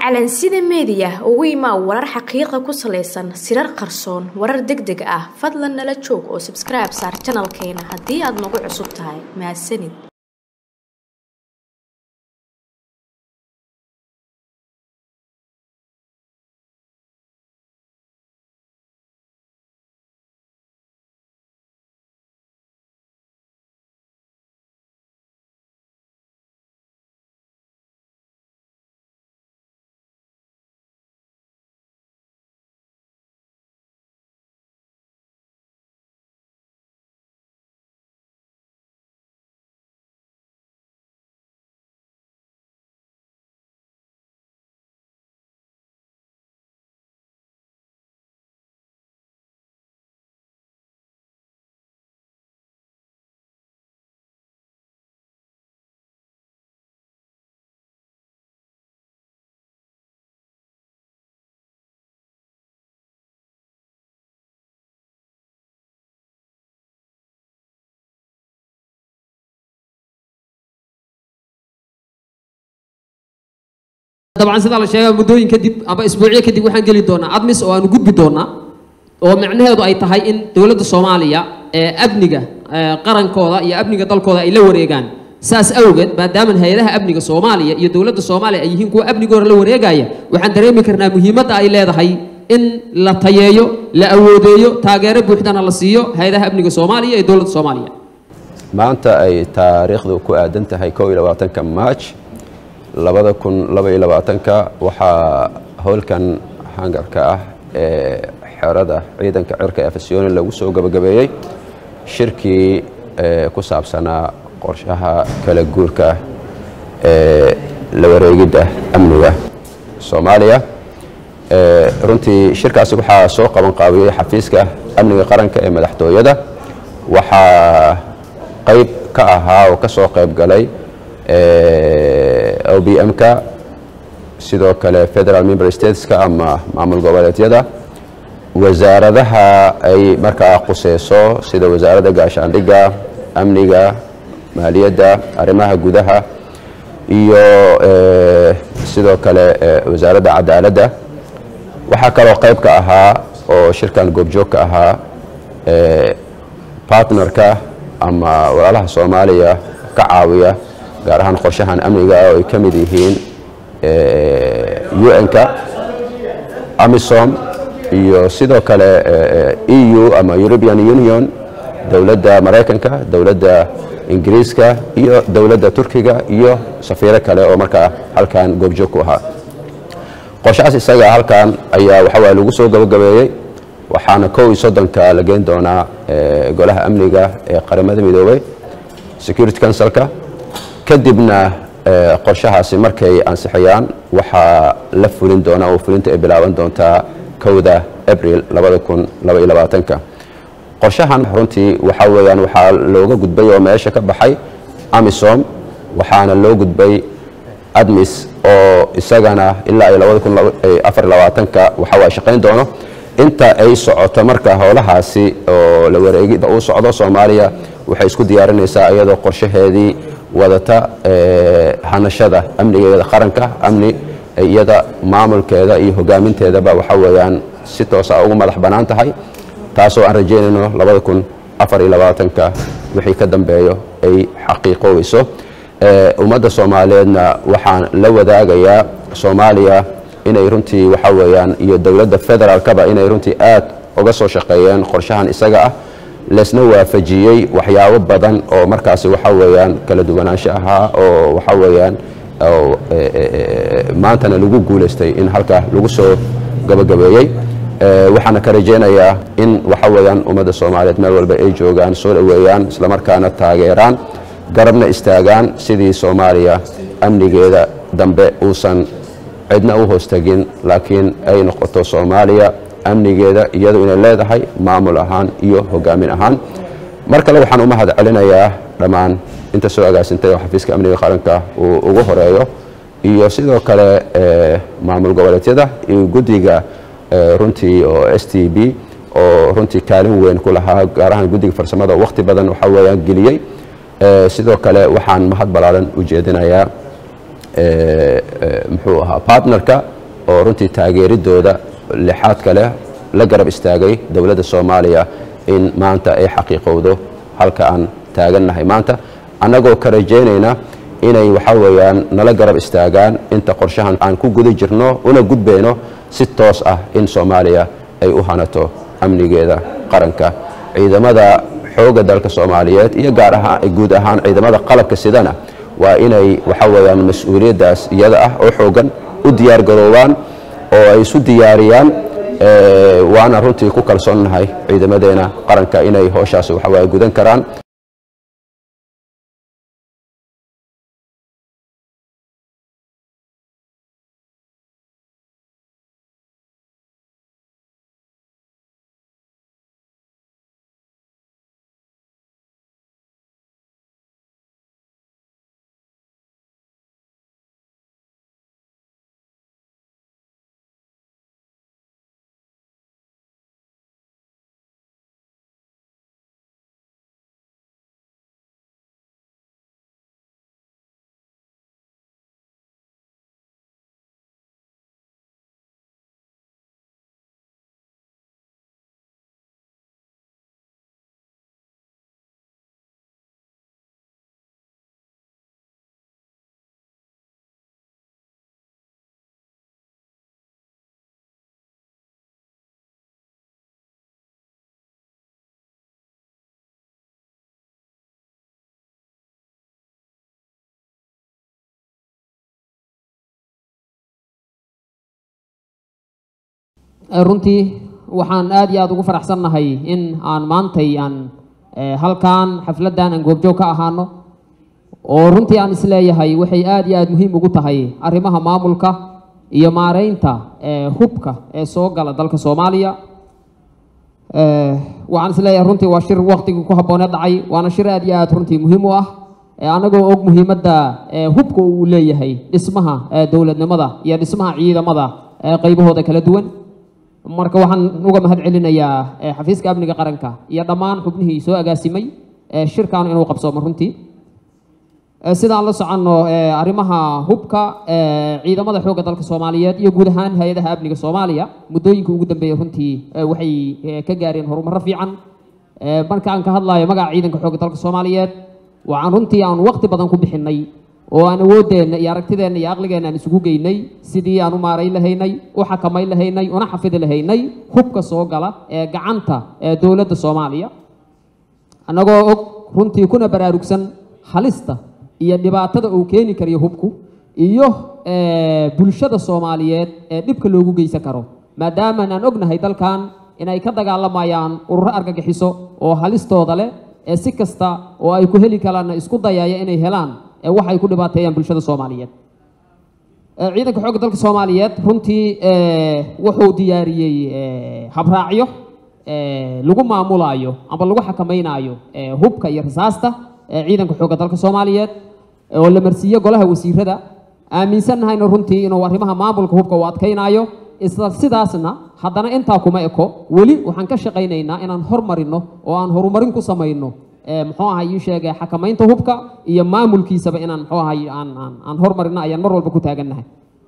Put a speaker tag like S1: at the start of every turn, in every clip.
S1: calansida meediya ugu imaa warar xaqiiqa ku salaysan sirar qarsoon warar deg deg ah fadlan nala joog oo sabskribe saar janalkeena haddii aad nagu cusub tahay mahadsanid
S2: dabcan sidaa la sheega muddooyin kadib amba isbuucyo kadib waxaan geli doonaa admis oo aanu gudbi doonaa oo micnaheedu ay tahay in dowladda soomaaliya ee amniga qarankooda iyo amniga dalkooda ay la wareegaan saas awgeed maadaama hay-adaha amniga soomaaliya iyo dowladda soomaaliya ay yihiin kuwa amnigooda la wareegaya waxaan dareemi karnaa muhiimadda ay leedahay in la tayeeyo la awoodeeyo taageero buuxdana la siiyo hay-adaha amniga soomaaliya iyo dowladda soomaaliya
S3: maanta ay taariikhdu ku aadan tahay kow iyo labaatanka march labada kun laba iyo labaatanka waxaa howlkan hangarka ah ee xerada ciidanka cirka ee fasyooni lagu soo gabagabeeyey shirkii ku saabsanaa qorshaha kala guurka ee la wareegidda amniga soomaaliya runtii shirkaasi waxaa soo qaban qaabiyey xafiiska amniga qaranka ee madaxtooyada waxaa qayb ka ahaa oo ka soo qayb galay o b m-ka sidoo kale federal member stateska ama maamul goboleedyada wasaaradaha ay markaa quseyso sida wasaaradda gaashaandhigga amniga maaliyadda arrimaha gudaha iyo sidoo kale wasaaradda cadaaladda waxaa kaloo qayb ka ahaa oo shirkan goobjoog ka ahaa partnerka ama walaalaha soomaaliya ka caawiya gaar ahaan qorshahan amniga oo ay ka mid yihiin un-ka amisom iyo sidoo kale e u ama european union dowladda maraykanka dowladda ingiriiska iyo dowladda turkiga iyo safiiro kale oo markaa halkan goobjoog ku ahaa qorshahaas isaga halkan ayaa waxawaa lagu soo gabagabeeyey waxaana kow iyo soddonka la geyn doonaa golaha amniga ee qaramada midoobey security councilka kadibna qorshahaasi markay ansixiyaan waxaa la fulin doonaa oo fulinta ay bilaaban doontaa kowda abril labada kun laba iyo labaatanka qorshahan runtii waxaa weeyaan waxaa looga gudbay oo meesha ka baxay amisom waxaana loo gudbay admis oo isagana ilaa iyo labada kun afar iyo labaatanka waxawaa shaqayn doono inta ay socoto marka howlahaasi oo la wareegida uu socdo soomaaliya waxay isku diyaarinaysaa iyadoo qorshaheedii wadata hanashada amnigeeda qaranka amni iyada maamulkeeda iyo hogaaminteedaba waxa weeyaan si toosa ugu madax bannaan tahay taasoo aan rajaynayno labada kun afar iyo labaatanka wixii ka dambeeyo ay xaqiiqoobayso ummadda soomaaliyeedna waxaan la wadaagayaa soomaaliya inay runtii waxa weeyaan iyo dowladda federaalkaba inay runtii aad uga soo shaqeeyeen qorshahan isaga ah laysna waafajiyey waxyaabo badan oo markaasi waxa weeyaan kala duwanaansho ahaa oo waxa weeyaan maantana lagu guulaystay in halkaa lagu soo gabagabeeyey waxaana ka rajaynayaa in waxa weeyaan ummadda soomaaliyeed meel walba ay joogaan soo dhoweeyaan islamarkaana taageeraan garabna istaagaan sidii soomaaliya amnigeeda dambe uusan cidna u hoostagin laakiin ay noqoto soomaaliya amnigeeda iyadu inay leedahay maamul ahaan iyo hogaamin ahaan mar kale waxaan u mahad celinayaa dhammaan inta soo agaasintay oo xafiiska amniga qaranka uu ugu horeeyo iyo sidoo kale maamul goboleedyada iyo guddiga runtii oo s t b oo runtii kaalin weyn ku lahaa gaar ahaan guddiga farsamada oo wakhti badan waxa weeyaan geliyey sidoo kale waxaan mahad ballaaran u jeedinayaa muxuu ahaa partnerka oo runtii taageeridooda lixaadka leh la garab istaagay dowladda soomaaliya in maanta ay xaqiiqowdo halka aan taagannahay maanta annagoo ka rajaynayna inay waxa weeyaan nala garab istaagaan inta qorshahan aan ku guda jirno una gudbayno si toos ah in soomaaliya ay u hanato amnigeeda qaranka ciidamada xoogga dalka soomaaliyeed iyo gaar ahaan guud ahaan ciidamada qalabka sidana waa inay waxa weeyaan mas-uuliyaddaas iyada ah oo xoogan u diyaar garoobaan oo ay isu diyaariyaan waana runtii ku kalsoonnahay ciidamadeena qaranka inay howshaasi waxawaaye gudan karaan
S2: runtii waxaan aad iyo aada ugu faraxsannahay in aan maantay aan halkan xafladdan aan goobjoog ka ahaano oo runtii aan isleeyahay waxay aad iyo aada muhiim ugu tahay arrimaha maamulka iyo maareynta hubka ee soo gala dalka soomaaliya waxaan isleeyahay runtii waa shir waktigii ku habboonee dhacay waana shir aad iyo aad runtii muhiim u ah anagoo og muhiimadda hubka uu leeyahay dhismaha dowladnimada iyo dhismaha ciidamada qaybahooda kala duwan marka waxaan uga mahad celinayaa xafiiska amniga qaranka iyo dhammaan xubnihii soo agaasimay shirkan inuu qabsoomo runtii sidaan la soconno arrimaha hubka ciidamada xoogga dalka soomaaliyeed iyo guud ahaan hay-adaha amniga soomaaliya muddooyinka ugu dambeeyey runtii waxay ka gaareen horumarro fiican marka aan ka hadlayo magaca ciidanka xoogga dalka soomaaliyeed waxaan runtii aan waqti badan ku bixinay oo aan awoodeenna iyo aragtideenna iyo aqligeenna aan isugu geynay sidii aan u maarayn lahaynay u xakamayn lahaynay una xafidi lahaynay hubka soo gala ee gacanta ee dowladda soomaaliya annagoo og runtii kuna baraarugsan halista iyo dhibaatada uu keeni karayo hubku iyo bulshada soomaaliyeed ee dhibka loogu geysan karo maadaama aan ognahay dalkan inay ka dagaalamayaan ururo argagixiso oo halistooda leh ee si kasta oo ay ku heli karaanna isku dayaya inay helaan ee waxay ku dhibaateeyaan bulshada soomaaliyeed ciidanka xoogga dalka soomaaliyeed runtii wuxuu diyaariyey habraacyo lagu maamulaayo amba lagu xakamaynayo hubka iyo rasaasta ciidanka xoogga dalka soomaaliyeed oo la marsiiyo golaha wasiirada aaminsannahayna runtii inuu arrimaha maamulka hubka uu adkaynayo isla sidaasna haddana intaa kuma eko weli waxaan ka shaqaynaynaa inaan hormarino oo aan horumarin ku samayno muxuu ahay ii sheegay xakamaynta hubka iyo maamulkiisaba inaan muxuu ahay aan aan aan hormarino ayaan mar walba ku taagannahay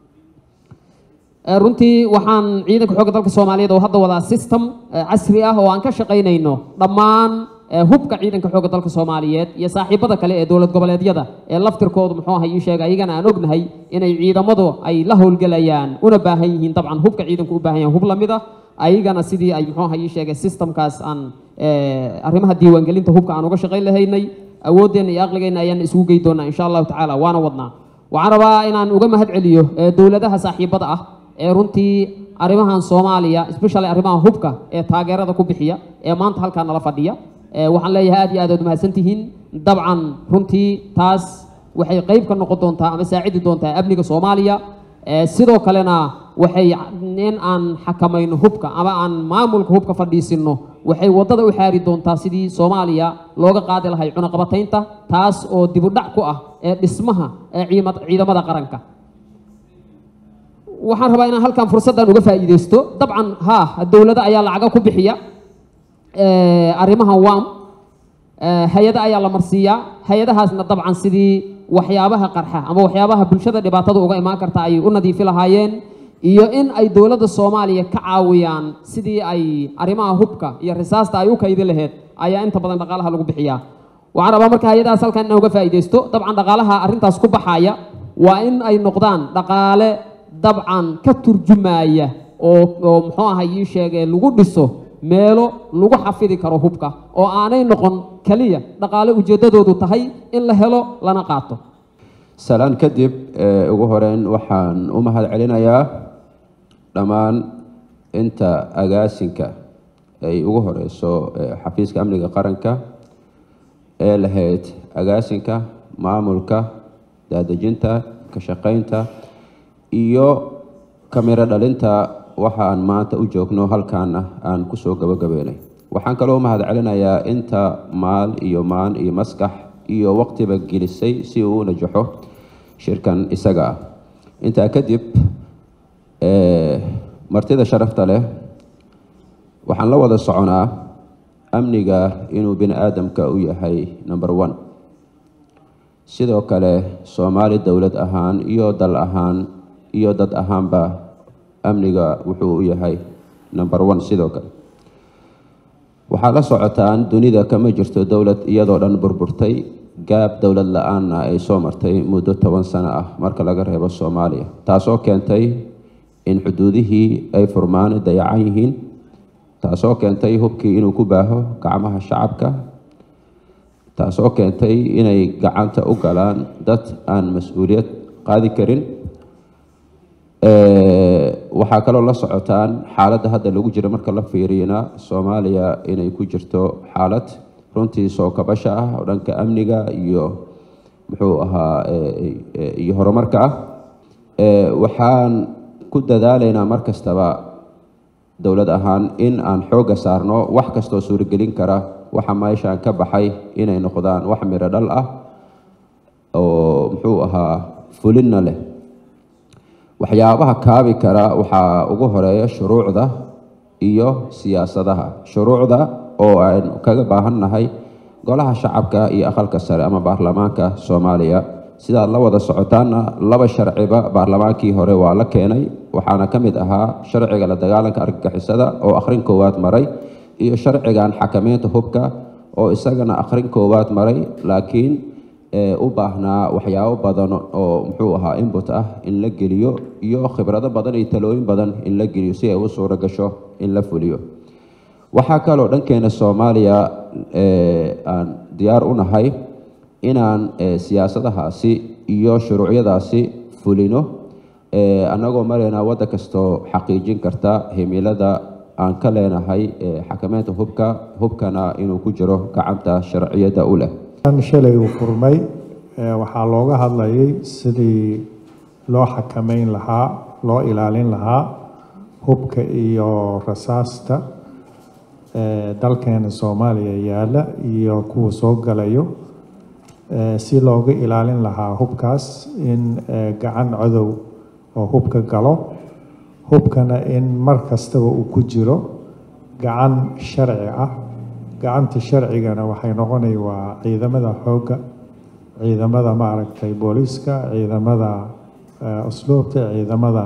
S2: runtii waxaan ciidanka xoogga dalka soomaaliyeed oo hadda wadaa system casri ah oo aan ka shaqaynayno dhammaan hubka ciidanka xoogga dalka soomaaliyeed iyo saaxiibada kale ee dowlad goboleedyada ee laftirkoodu muxuu ahay ii sheegay ayagana aan ognahay inay ciidamadu ay la howlgelayaan una baahan yihiin dabcan hubka ciidanku u baahan yahan hub lamid ah ayagana sidii ay muxuu ahay ii sheegay systemkaas aan arrimaha diiwaangelinta hubka aan uga shaqayn lahaynay awooddeenna iyo aqligeenna ayaan isugu gey doonaa insha allahu tacaala waana wadnaa waxaan rabaa inaan uga mahad celiyo dowladaha saaxiibada ah ee runtii arrimahan soomaaliya especially arrimaha hubka ee taageerada ku bixiya ee maanta halkaa nala fadhiya waxaan leeyahay aad iyo aad ood mahadsan tihiin dabcan runtii taas waxay qayb ka noqon doontaa ama saacidi doontaa amniga soomaaliya sidoo kalena waxay in aan xakamayno hubka ama aan maamulka hubka fadhiisinno waxay waddada u xaari doontaa sidii soomaaliya looga qaadi lahay cunaqabataynta taas oo dibudhac ku ah ee dhismaha ee ciidamada qaranka waxaan rabaa inaan halkan fursaddan uga faa'iidaysto dabcan haa dowlado ayaa lacaga ku bixiya arrimahan wam hay-ada ayaa la marsiiyaa hay-adahaasna dabcan sidii waxyaabaha qarxa ama waxyaabaha bulshada dhibaatada uga imaan karta ay u nadiifi lahaayeen iyo in ay dowladda soomaaliya ka caawiyaan sidii ay arrimaha hubka iyo risaasta ay u kaydi lahayd ayaa inta badan dhaqaalaha lagu bixiyaa waxaan rabaa marka hay-adahaas halkan inaan uga faa'iidaysto dabcan dhaqaalaha arrintaas ku baxaya waa in ay noqdaan dhaqaale dabcan ka turjumaya oo oo muxuu ahay ii sheegee lagu dhiso meelo lagu xafidi karo hubka oo aanay noqon keliya dhaqaale ujeeddadoodu tahay in la helo lana qaato
S3: salaan kadib ee, ugu horeyn waxaan u mahad celinayaa dhammaan inta agaasinka ay ugu horeyso ee, xafiiska amniga qaranka ee lahayd agaasinka maamulka daadejinta ka shaqaynta iyo kamiro dhalinta waxaan maanta u joogno halkaana aan kusoo gabagabeynay waxaan kaloo mahad celinayaa inta maal iyo maan iyo maskax iyo waqtiba gelisay si uu u najaxo shirkan isaga ah intaa kadib ee, martida sharafta leh waxaan la wada soconaa amniga inuu bini aadamka u yahay number one sidoo kale soomaali dowlad ahaan iyo dal ahaan iyo dad ahaanba amniga wuxuu u yahay number one sidoo kale waxaa la socotaan dunida kama jirto dowlad iyadoo dhan burburtay gaab dowlad la-aanna ay soo martay muddo toban sano ah marka laga reebo soomaaliya taasoo keentay in xuduudihii ay furmaan dayacan yihiin taasoo keentay hubkii inuu ku baaho gacmaha shacabka taasoo keentay inay gacanta u galaan dad aan mas-uuliyad qaadi karin Ee, waxaa kaloo la socotaan xaaladda hadda lagu jiro marka la fiiriyana soomaaliya inay ku jirto xaalad runtii soo kabasha ah oo dhanka amniga iyo muxuu ahaa ee, ee, iyo horumarka ah Ee, waxaan ku dadaalaynaa mar kastaba dowlad ahaan in aan xoogga saarno wax kastoo suuragelin kara waxa meeshaan ka baxay inay noqdaan wax miro dhal ah oo muxuu ahaa fulinna leh waxyaabaha kaabi kara waxaa ugu horeeya shuruucda iyo siyaasadaha shuruucda oo aynu kaga baahannahay golaha shacabka iyo aqalka sare ama baarlamaanka soomaaliya sidaad la wada socotaanna laba sharciba baarlamaankii hore waa la keenay waxaana ka mid ahaa sharciga la dagaalanka argagixisada oo akhrin koowaad maray iyo sharcigan xakameynta hubka oo isagana akhrin koowaad maray laakiin ee u baahnaa waxyaabo badan oo muxuu ahaa input ah in la geliyo iyo khibrado badan iyo talooyin badan in la geliyo si ay u suuro gasho in la fuliyo waxaa kaloo dhankeena soomaaliya ee aan diyaar u nahay inaan ee, siyaasadahaasi iyo shuruucyadaasi fulino ee, annagoo maraynaa waddan kastoo xaqiijin karta himilada aan ka leenahay ee, xakameynta hubka hubkana inuu ku jiro gacanta sharciyadda u leh
S4: kan shalay uu furmay ee, waxaa looga hadlayay sidii loo xakameyn lahaa loo ilaalin lahaa hubka iyo rasaasta ee, dalkeena soomaaliya yaalla iyo kuwa soo galayo ee, si looga ilaalin lahaa hubkaas in ee, gacan cadow oo hubka galo hubkana in mar kastaba uu ku jiro gacan sharci ah gacanta sharcigana waxay noqonay waa ciidamada xoogga ciidamada maaragtay booliiska ciidamada eh, usluubta ciidamada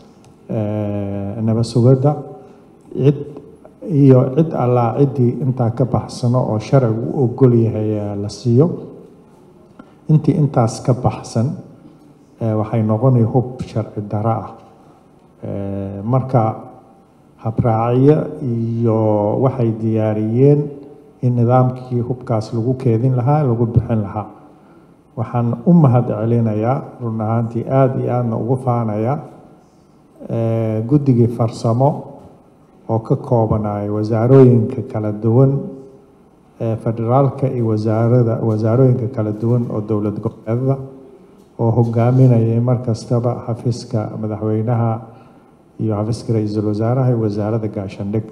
S4: eh, nabad sugidda cid iyo cid allaa ciddii intaa ka baxsano oo sharcigu u ogol yahay eh, la siiyo intii intaas ka baxsan eh, waxay noqonay hub sharci daro ah Eh, marka habraacyo iyo waxay diyaariyeen in nidaamkii hubkaas lagu keedin lahaa lagu bixin lahaa waxaan u mahad celinayaa run ahaantii aada iyo aadna ugu faanayaa eh, guddigii farsamo oo ka koobanaya wasaarooyinka kala duwan ee federaalka iyo wasaarada wasaarooyinka kala duwan oo dowlad goboleedada oo hogaaminayay mar kastaba xafiiska madaxweynaha iyo xafiiska ra-iisul wasaaraha iyo wasaaradda gaashandhig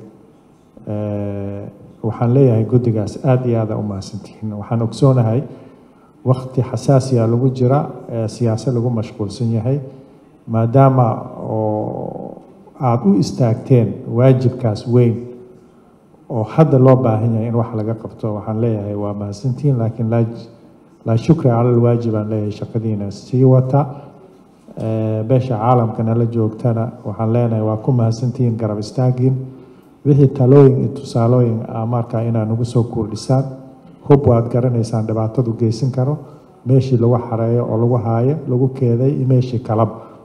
S4: Eh, waxaan leeyahay guddigaas aada iyo aada u mahadsantihiin waxaan ogsoonahay wakti xasaasiya lagu jira ee siyaasad lagu mashquulsan yahay maadaama oo aada u istaagteen waajibkaas weyn oo hadda loo baahan yahay in wax laga qabto waxaan leeyahay waa mahadsantihiin laakiin laa laa shukra cala alwaajib aan leeyahay shaqadiina sii wata Eh, beesha caalamka nala joogtana waxaan leenahay waa ku mahadsantihiin garab istaagiin wixii talooyin iyo tusaalooyin ah markaa inaad nagu soo kordhisaan hub waad garanaysaan dhibaatadu geysan karo meeshii lagu xareeyo oo lagu haayo lagu keeday iyo meeshii kalaba